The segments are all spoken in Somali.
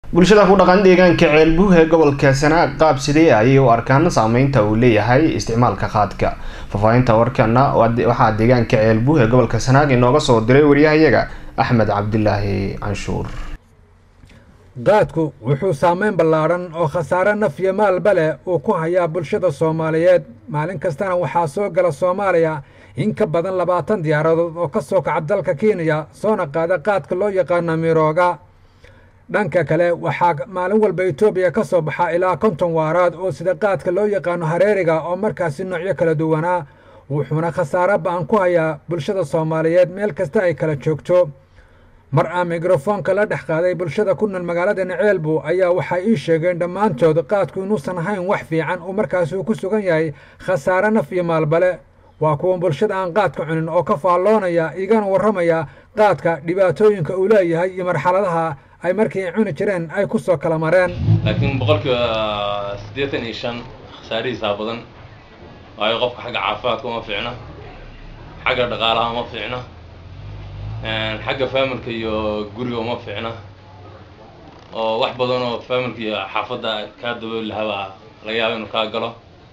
bulshada ku dhaqan deegaanka ceelbuh ee gobolka sanaag qaab sidee ayay u arkaan saameynta uu leeyahay isticmaalka qaadka faahfaahinta warkana waxaa deegaanka ceelbuh ee gobolka sanaag inooga soo diray waryahayaga axmed cabdilaahi canshuur qaadku wuxuu saameyn ballaadhan oo khasaare naf iyo maalba leh uu ku hayaa bulshada soomaaliyeed maalin kastana waxaa soo gala soomaaliya in ka badan labaatan diyaaradood oo ka soo kaca dalka kenya soona qaada qaadka loo yaqaano mirooga dhanka kale waxaa maalin walba etoobiya ka soo baxa ilaa konton waaraad oo sida qaadka loo yaqaano hareeriga oo markaasi noocyo kala duwanaa wuxuuna khasaare ba-an ku hayaa bulshada soomaaliyeed meel kasta ay kala joogto mar aan mikrofoonka la dhex qaaday bulshada ku nool magaalada naceelbu ayaa waxay ii sheegeen dhammaantood qaadku inuusan ahayn wax fiican uu markaasi uu ku sugan yahay khasaare naf iyo maalbale waa kuwan bulshada aan qaadka cunin oo ka faalloonaya igana warramaya qaadka dhibaatooyinka uu leeyahay iyo marxaladaha ay markii ay cuni jireen ay ku soo kala mareen laakiin boqolkiiba siddeetan iyo shan khasaarihiisaa badan waayo qofka xagga caafimaadka uma fiicna xagga dhaqaalaha uma fiicna xagga faamilka iyo guriga uma fiicna oo wax badan oo faamilka iyo xaafadda kaa dabooli lahabaa laga yaaba inuu kaa galo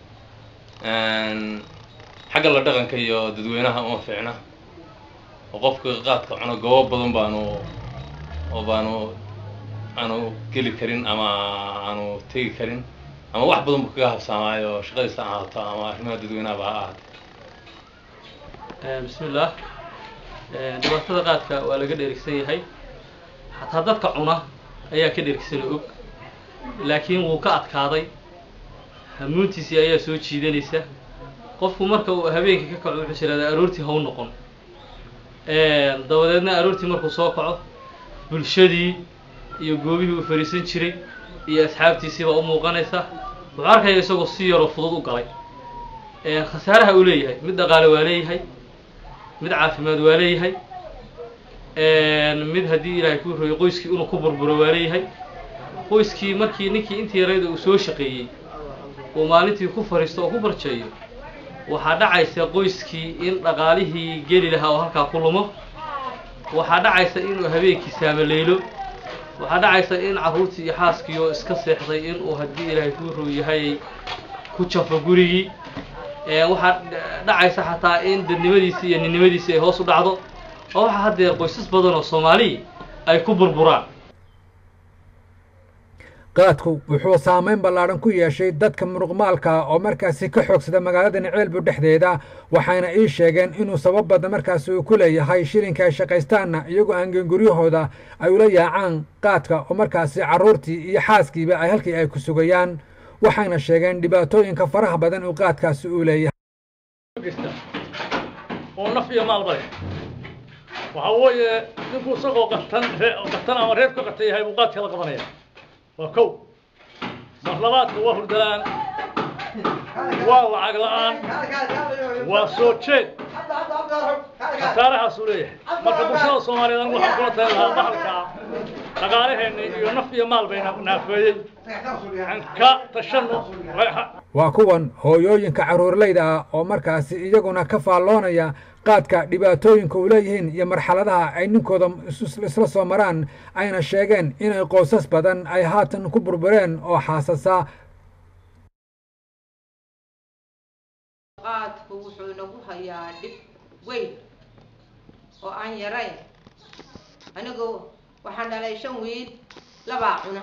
xagga la dhaqanka iyo dadweynaha uma fiicna oo qofka qaadka cuno goobo badan baanu oo baanu aanu geli karin ama aanu tegi karin ama wax badan bu kaga habsaamaayo shaqadiisa ha ahaato ama arrimaha dadweynahaba ha ahaato bismillaah dhibaatada qaadka waa laga dheerigsan yahay xataa dadka cuna ayaa ka dheerigsan og laakiin wuu ka adkaaday hamuuntiisii ayaa soo jiidanaysa qofku marka uu habeenkii ka kaco wuxuu jiraada aroortii haw noqon dabadeedna aroortii markuu soo kaco bulshadii iyo goobihii uu fariisan jiray iyo asxaabtiisiibaa u muuqanaysa wuxuu arkaya isagoo si yaroo fudud u galay khasaaraha uu leeyahay mid dhaqaale waa leeyahay mid caafimaad waa leeyahay mid haddii ilaahay kuu royay qoyskii inuu ku burburo waa leeyahay qoyskii markii ninkii intii yarayda uu soo shaqeeyey uu maalintii ku fariisto oo ku barjeeyo waxaa dhacaysa qoyskii in dhaqaalihii geli lahaa oo halkaa ku lumo waxaa dhacaysa inuu habeenkii saamaleylo waxaa dhacaysa in carruurtii iyo xaaskii oo iska seexday inuu haddii ilaahay kuu row yahay ku jafo gurigii waxaa dhacaysa xataa in dadnimadiisii iyo ninnimadiisii ay hoos u dhacdo oo waxaa haddeer qoysas badan oo soomaaliya ay ku burburaan qaadku wuxuu saameyn ballaadhan ku yeeshay dadka muruqmaalka oo markaasi ka xoogsada magaalada naceelbu dhexdeeda waxayna ii sheegeen inuu sabab badan markaasi uu ku leeyahay shilinka ay shaqaystaanna iyagoo aangen guryahooda ay ula yaacaan qaadka oo markaasi carruurtii iyo xaaskiiba ay halkii ay ku sugayaan waxayna sheegeen dhibaatooyinka faraha badan uu qaadkaasi uu leeyahay oo naf iyo maalba leh waxaa weeye ninkuu isagoo qatan qatan ama reer ka qatan yahay buu qaadka la qabanaya waa kow mar labaadka waa hurdalaan waa lacag la-aan waa soo jeed khasaarahaasuu leeyahay marka bulshada soomaaliyeed anigu waxaan kula tali lahaa bahalkaa dhaqaalaheenna iyo naf iyo maal bay naafeeyey aan ka tashano waa kuwan hooyooyinka carruurlayda ah oo markaasi iyaguna ka faalloonaya qaadka dhibaatooyinka uu leeyihiin iyo marxaladaha ay ninkooda isla soo maraan ayna sheegeen inay qoysas badan ay haatan ku burbureen oo xaasasa qaadku wuxuu nagu hayaa dhib weyn oo aan yarayn anigu waxaan dhalay shan wiil labaa cuna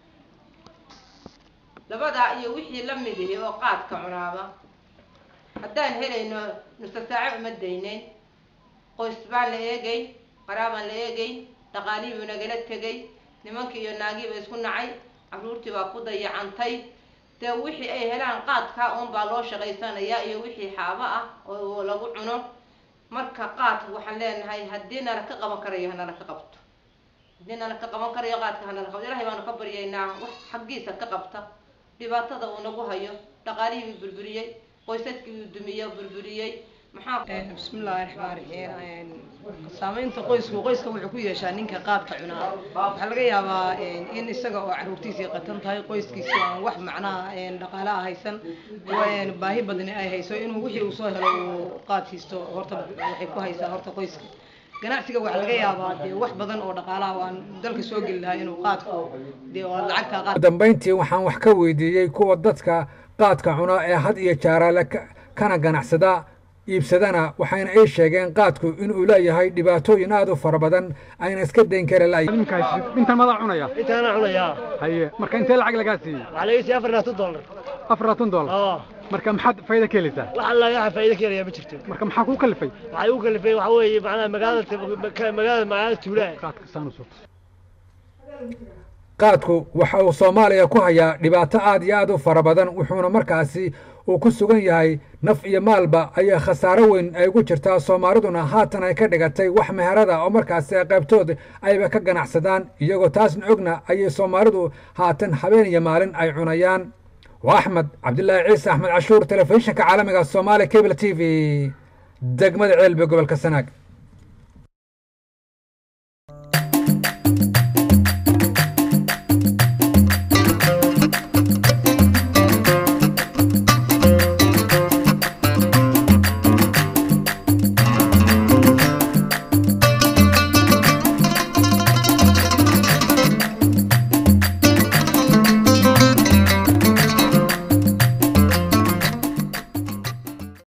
labadaa iyo wixii la mid ihi oo qaadka cunaaba haddaan helayno nusa saaco uma daynayn qoys baan la eegay qaraabaan la eegay dhaqaalihii buu nagala tegay nimankii iyo naagiiba isku nacay carruurtii baa ku dayacantay dee wixii ay helaan qaadkaa uun baa loo shaqaysanayaa iyo wixii xaabo ah oo lagu cuno marka qaadka waxaan leenahay haddii nala ka qaban karayo hanala ka qabto haddii nala ka qaban karayo qaadka hanala qabto ilahay baanu ka baryaynaa wax xaggiisa ka qabta dhibaatada uu nagu hayo dhaqaalihii buu burburiyey qoysaskii buu dumiye burburiyey bismillaahi raxmaan raxiim saamaynta qoysku qoyska wuxuu ku yeeshaa ninka qaadka cunaa waxaa laga yaabaa in isaga oo caruurtiisii qatan tahay qoyskiisii aan wax macnaha dhaqaalaha haysan baahi badani ay hayso inuu wixii uu soo helo uu qaad siisto horta waxay ku haysaa horta qoyska ganacsiga waxaa laga yaabaa dee wax badan oo dhaqaalaha aan dalka soo geli lahaa inuu qaadku dee oo lacagta qaad dambayntii waxaan wax ka weydiiyey kuwa dadka qaadka cuna ee had iyo jaaraale ka- kana ganacsada iibsadana waxayna ii sheegeen qaadku inuu leeyahay dhibaatooyin aad u fara badan ayna iska dayn kara la intaan madaa cunaya intaana cunayaa haye marka intee lacag lagaa siiyey waxaa laga siiyey afar iyo labaatan dollar afar labaatan dollar oo marka maxaad faa'iido ka helaysaa wax alla waxa faa'iido ka helaya ma jirto marka maxaa kuu kalifay waxay u kalifay waxa weeye macnaha magaalada magaalada magaalada tuulaha qaadka saan u soo qaadku waxa uu soomaaliya ku hayaa dhibaato aad iyo aad u fara badan wuxuuna markaasi uu ku sugan yahay naf iyo maalba ayaa khasaaro weyn ay ugu jirtaa soomaaliduna haatan ay ka dhigatay wax meherada oo markaasi ay qaybtood ayba ka ganacsadaan iyagoo taasna ogna ayay soomaalidu haatan habeen iyo maalin ay cunayaan waa axmed cabdilaahi ciise axmed cashuur telefishinka caalamiga soomaaliya cable t v degmada ceelbe gobolka sanaag